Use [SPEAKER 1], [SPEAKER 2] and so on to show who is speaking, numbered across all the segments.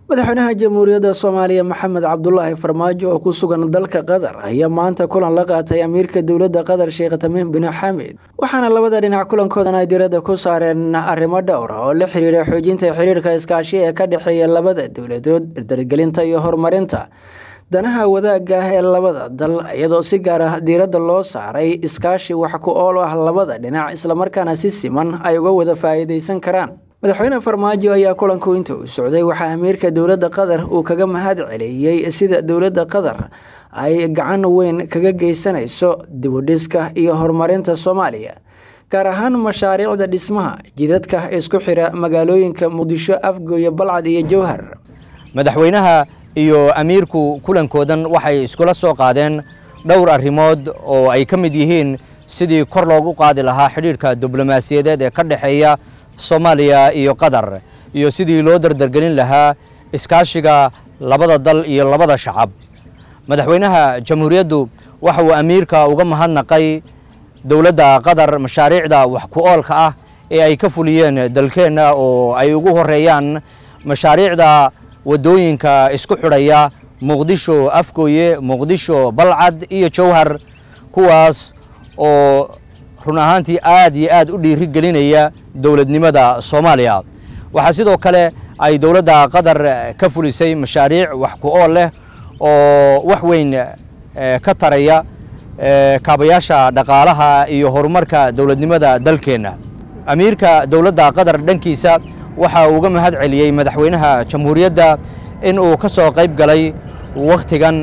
[SPEAKER 1] madaxweynaha jamhuuriyadda soomaaliya maxamed cabdulaahi farmaajo oo ku sugan dalka qatar ayaa maanta kulan la qaatay amiirka dowladda qatar sheekh tamiim bin xamid waxaana labada dhinac kulankoodan ay diradda ku saareen arrimo dhowr oo la xiriira xoojinta xiriirka iskaashi ee ka dhexeeya labada dowladood dargelinta iyo horumarinta danaha wadaagga ah ee labada dal iyadoo si gaar ah diiradda loo saaray iskaashi wax ku ool ah labada dhinac islamarkaana si siman ay uga wada faa'iidaysan karaan madaxweyne farmaajo ayaa kulanku inta uu socday waxaa amiirka dowladda qatar uu kaga mahad celiyey sida dowladda qatar ay gacan weyn kaga geysanayso dibudhiska iyo horumarinta soomaaliya gaar ahaan mashaariicda dhismaha jidadka isku xira magaalooyinka muqdisho afgooye balcad iyo jowhar
[SPEAKER 2] madaxweynaha iyo amiirku kulankoodan waxay iskula soo qaadeen dhowr arrimood oo ay ka mid yihiin sidii kor loogu qaadi lahaa xidhiidhka diblomaasiyadeed ee ka dhexeeya soomaaliya iyo qatar iyo sidii loo dardargelin lahaa iskaashiga labada dal iyo labada shacab madaxweynaha jamhuuriyaddu waxa uu amiirka uga mahadnaqay dowladda qatar mashaariicda wax ku oolka ah ee ay ka fuliyeen dalkeenna oo ay ugu horeeyaan mashaariicda waddooyinka isku xidhaya muqdisho afgooye muqdisho balcad iyo jowhar kuwaas oo run ahaantii aad iyo aad u dhiiri gelinaya dowladnimada soomaaliya waxaa sidoo kale ay dowladda qatar ka fulisay mashaariic wax ku ool leh oo wax weyn ka taraya kaabayaasha dhaqaalaha iyo horumarka dowladnimada dalkeenna amiirka dowladda qatar dhankiisa waxa uu uga mahad celiyey madaxweynaha jamhuuriyadda in uu ka soo qayb galay wakhtigan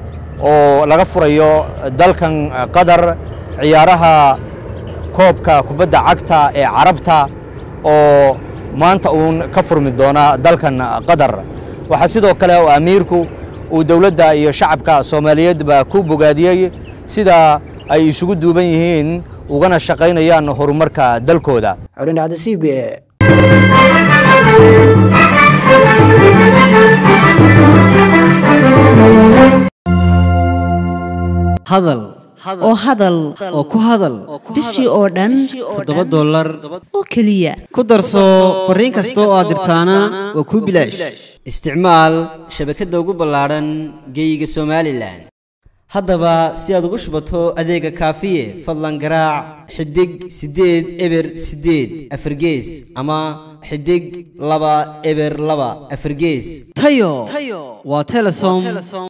[SPEAKER 2] oo laga furayo dalkan qatar ciyaaraha koobka kubadda cagta ee carabta oo maanta uun ka furmi doona dalkan qatar waxaa sidoo kale oo amiirku uu dowladda iyo shacabka soomaaliyeedba ku bogaadiyey sida ay isugu duuban yihiin ugana shaqaynayaan horumarka dalkooda
[SPEAKER 3] hadal
[SPEAKER 4] oo hadal
[SPEAKER 3] oo ku hadal
[SPEAKER 4] bishii oo dhan
[SPEAKER 3] toddoba dollar
[SPEAKER 4] oo keliya
[SPEAKER 3] ku darso fariin kasta oo aad dirtaana waa kuu bilaash isticmaal shabakadda ugu ballaadhan geeyiga somalilan haddaba si aad ugu shubato adeega kaafiye fadlan garaac xidig siddeed eber siddeed afargees ama xidig laba eber laba afargees tayo waa telesom